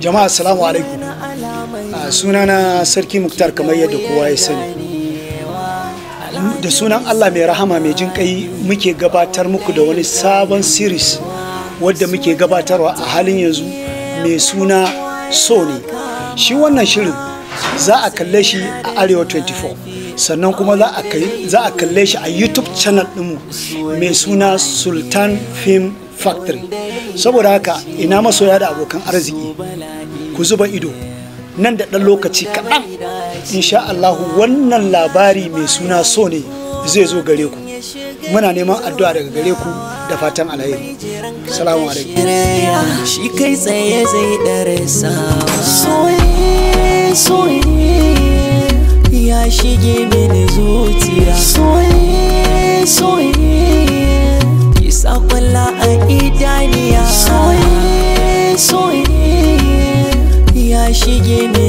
jama'a assalamu alaikum a sunana sarki muktar kamar yadda kowa ya sani da sunan allah mai rahama mai jin kai muke gabatar muku da wani sabon series wadda muke gabatarwa a halin yanzu mai suna so ne shi wannan shirin za a kalle shi a arewa 24 sannan kuma za a kalle shi a youtube channel ɗinmu mai suna sultan film factory saboda haka ina masoya da abokan arziki ku zuba ido nan da ɗan lokaci kaɗan insha Allahu wannan labari mai suna so ne zai zo gare ku muna neman addu'a daga gare ku da fatan alheri salamu alaikum shi kai tsaye zai darasa soye soye ya shige mini zuciya soye soye isa kwalla a idaniya soye soye ya shige mini